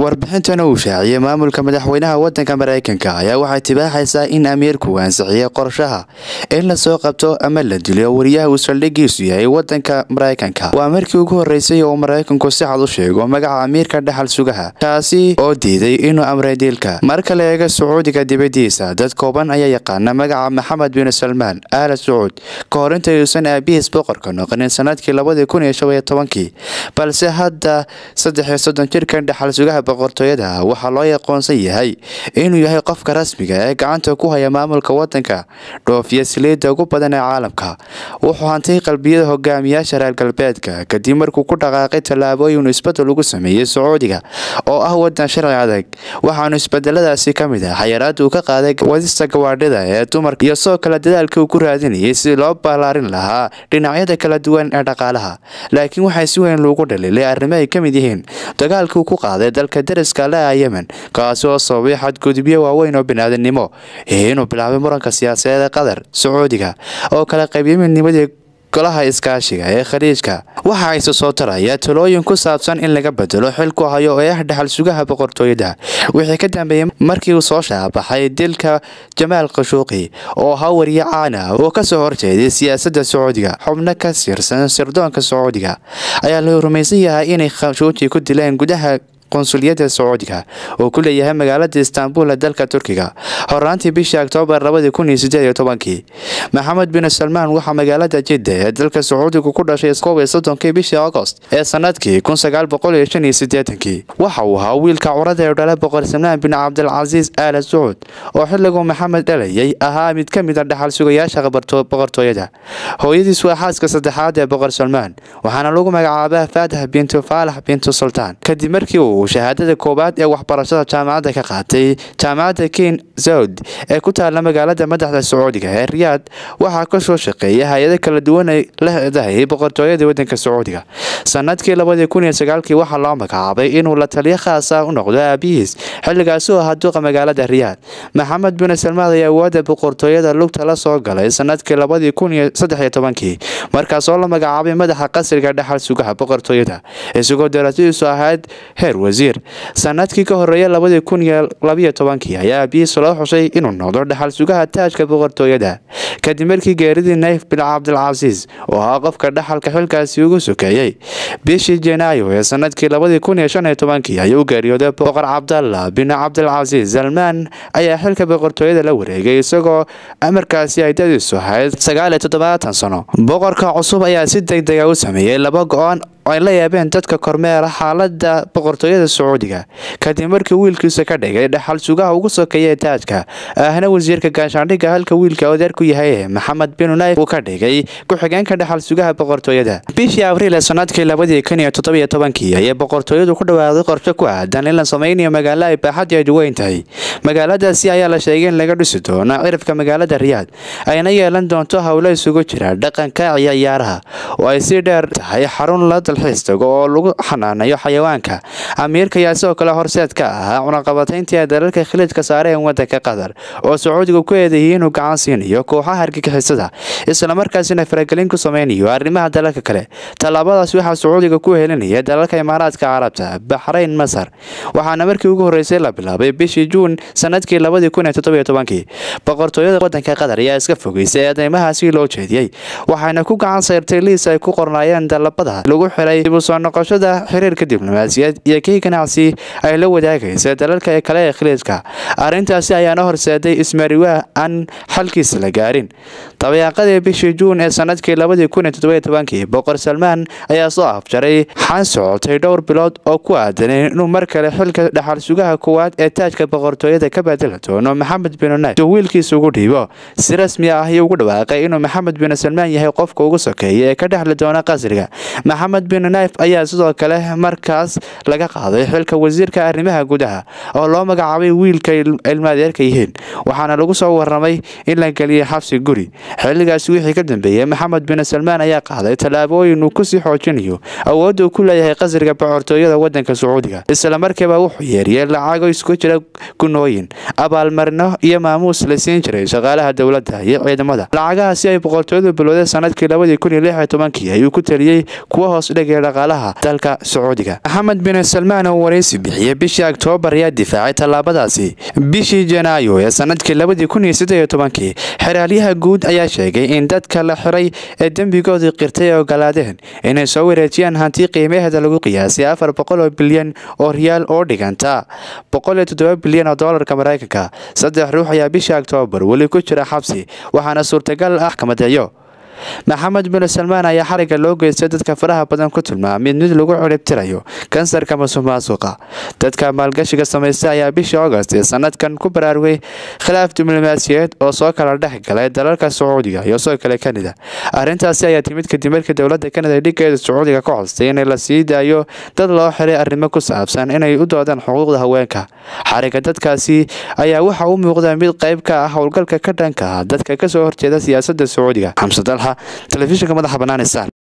warbixintan uu shaaciyey maamulka madaxweynaha wadanka mareykanka ayaa waxay tibaaxaysaa in amiirku ansixiyey qorshaha in lasoo qabto ama la dilo wariyaha uu saldhigiisu yahay wadanka mareykanka waa markii ugu horeysay oo mareykanku si cad u sheego magaca amiirka dhaxal sugaha kaasi oo diiday inuu amray dilka marka la eego sacuudiga dibadiisa dad kooban ayaa yaqaana magaca maxamed bin salmaan aala sacuud ka hor intayuusan aabihiis boqorka noqonin sanadkii labadii kun iyo shan iyo tobankii balse hadda saddex iyo soddon jirkan dhaxal sugaha boqortooyada waxaa loo aqoonsan yahay inuu yahay qofka rasmiga ee gacanta ku haya maamulka wadanka dhoofiya saliidda ugu badan ee caalamka wuxuu hantay qalbiyada hogaamiyaasha reer galbeedka kadib markuu ku dhaqaaqay tallaabooyin isbedel ugu sameeyey sacuudiga oo ah wadan sharci adag waxaanu isbedeladaasi ka mid ah xayaraada uu ka qaaday wadista gawaadhida ee dumarka iyo soo kale dadaalkii uu ku raadinayay si loo ballaarin lahaa dhinacyada kala duwan ee dhaqaalaha laakiin waxaa si weyn loogu dhaliilay arrimo ay ka mid yihiin dagaalkii uu ku qaaday dalka dariska le a yemen kaasi oo sababay xadgudubyo waaweyn oo biniaadanimo iyo inuu bilaabay muranka siyaasadeed ee qatar sacuudiga oo kala qaybiyay midnimadii golaha iskaashiga ee khaliijka waxa ayse soo taraya talooyin ku saabsan in laga bedelo xilku hayo ee ah dhaxal sugaha boqortooyada wixii ka dambeeyey markii uu soo shaabaxay dilka jamaal khashuuqi oo ahaa wariye caan ah oo kasoo horjeeday siyaasadda sacuudiga xubno ka sirsan sirdoonka sacuudiga ayaa la rumaysan yahay inay khashuuji ku dileen gudaha qonsuliyadda sacuudiga oo ku leeyahay magaalada istaanbul ee dalka turkiga horaantii bishii oktoobar labadii kun iyo sideed iyo tobankii maxamed bin salmaan waxaa magaalada jidda ee dalka sacuudiga ku dhashay koob iyo soddonkii bishii agost ee sanadkii kun sagaal boqol iyo shan iyo sideetankii waxa uu ahaa wiilka curada ee dhala boqor salmaan bin cabdilcasiis aala sacuud oo xilliguu maxamed dhalayay ahaa mid ka mid a dhaxal sugayaasha boqortooyada hooyadiis waa xaaska saddexaad ee boqor salmaan waxaana lagu magacaabaa faatax bintu faalax bintu sultaan kadib markii uu shahaadada koowaad ee waxbarashada jaamacadda ka qaatay jaamacadda king saud ee ku taala magaalada madaxda sacuudiga ee riyaad waxaa kasoo shaqeeya hay-ado kala duwan ay leedahay boqortooyada wadanka sacuudiga sanadkii labadii kun iyo sagaalkii waxaa loo magacaabay inuu la taliyo khaasa u noqdo aabihiis xilligaasi oo ahaa duqa magaalada riyaad maxamed bin salmaan ayaa awoodda boqortooyada lugta la soo galay sanadkii labadii kun iyo saddex iyo tobankii markaas oo la magacaabay madaxa qasriga dhaxal sugaha boqortooyada isagoo daraasadiisu ahayd heer wasiir sanadkii ka horeeya labadii kun iyo labiyo tobankii ayaa aabihiis loo xushay inuu noqdo dhaxal sugaha taajka boqortooyada kadib markii geeridii nayf bin cabdilcasiis oo ahaa qofka dhaxalka xilkaasi ugu sokeeyey bishii janaayo ee sanadkii labadii kun iyo shan iyo tobankii ayuu u geeriyooday boqor cabdalla bin cabdilcasiis salmaan ayaa xilka boqortooyada la wareegay isagoo amarkaasi ay dadiisu ahayd sagaal iyo toddobaatan sano boqorka cusub ayaa si deg dega u sameeyey laba go-aan ay la yaabeen dadka kormeera xaalada boqortooyada sacuudiga kadib markii wiilkiisa ka dhigay dhaxal sugaha ugu sokeeya ee taajka ahna wasiirka gaashaandhigga halka wiilka odeer ku yahay maxamed bin nayf uu ka dhigay ku-xigeenka dhaxal sugaha boqortooyada bishii abriil ee sanadkii labadii kun iyo toddobiyo tobankii ayay boqortooyadu ku dhawaaqday qorshe ku aadan in la sameynayo magaalo ay baaxadeedu weyn tahay magaaladaasi ayaa la sheegay in laga dhisi doono cirifka magaalada riyaad ayna yeelan doonto howlo isugu jira dhaqanka iyo ciyaaraha oo ay si dheer tahay xarun la dalxiis tago oo lagu xanaanayo xayawaanka amiirka ayaa sidoo kale horseed ka ahaa cunaqabatayntii ay dalalka khiliijka saareen wadanka qatar oo sacuudiga ku eedeeyay inuu gacan siinayo kooxaha argagixisada islamarkaasina faragelin ku sameynayo arrimaha dalalka kale tallaabadaas waxaa sacuudiga ku helinaya dalalka imaaraadka carabta baxrayn masar waxaana markii ugu horeysay la bilaabay bishii juun sanadkii labadii kun iyo toddobiyo tobankii boqortooyada wadanka qatar ayaa iska fogeysay eedeymahaasi loo jeediyey waxayna ku gacan sayrtay liis ay ku qornaayeen dalabada lagu xiray dib u soo noqoshada xiriirka diblomaasiyad iyo kii ganacsi ay la wadaagaysa dalalka kale ee khiliijka arrintaasi ayaana horseeday ismariwaa aan xalkiisa la gaarin dabayaaqadii bishii juun ee sanadkii labadii kun iyo toddobiyo tobankii boqor salmaan ayaa soo afjaray xan socotay dhowr bilood oo ku aadanay inuu mar kale xilka dhaxal sugaha koowaad ee taajka boqortooyada ka bedeli doono maxamed bin nayf uu wiilkiisa ugu dhiibo si rasmi ah ayuu ugu dhawaaqay inuu maxamed bin salmaan yahay qofka ugu sokeeya ee ka dhexli doona qasriga maxamed bin nayf ayaa sidoo kale markaas laga qaaday xilka wasiirka arrimaha gudaha oo loo magacaabay wiilka ilmaadeerka yihiin waxaana lagu soo waramay in la geliyay xabsi guri xilligaasi wixii ka dambeeyey maxamed bin salmaan ayaa qaaday tallaabooyin uu kusii xoojinayo awoodda uu ku leeyahay qasriga boqortooyada wadanka sacuudiga islamarkiiba wuxuu yeeriyey lacago isku jira gunooyin abaalmarino iyo maamuus la siin jiray shaqaalaha dowladda iyo ciidamada lacagahaasi ay boqortooyadu bilowday sanadkii labadii kun iyo lix iyo tobankii ayuu ku taliyey kuwa hoos dhig eegaya dhaqaalaha dalka sacuudiga maxamed bin salmaan oo waraysi bixiyey bishii oktoobar ayaa difaacay tallaabadaasi bishii janaayo ee sanadkii labadii kun iyo siddeed iyo tobankii xeraalyaha guud ayaa sheegay in dadka la xiray ee dembigoodii qirtay ay ogolaadeen inay soo wareejiyaan hanti qiimaheeda lagu qiyaasay afar boqol oo bilyan oo riyaal oo dhiganta boqol iyo toddoba bilyan oo doolarka maraykanka saddex ruux ayaa bishii oktoobar weli ku jira xabsi waxaana suurtagal ah kamadeeyo maxamed bin salmaan ayaa xariga loo geystay dadka faraha badan ku tilmaamay mid lagu ciribtirayo kansarka masuq maasuqa dadka maalgashiga samaystay ayaa bishii august ee sanadkan ku baraarugay khilaaf diblomaasiyeed oo soo kala dhex galay dalalka sacuudiga iyo soo kale kanada arrintaasi ayaa timid kadib markii dowladda kanada dhiggeeda sacuudiga ka codstay in la sii daayo dad loo xiray arrimo ku saabsan inay u doodaan xuquuqda haweenka xariga dadkaasi ayaa waxa u muuqda mid qayb ka ah howlgalka ka dhanka ah dadka kasoo horjeeda siyaasadda sacuudiga xamse dalxa telefishinka madaxa bannaan star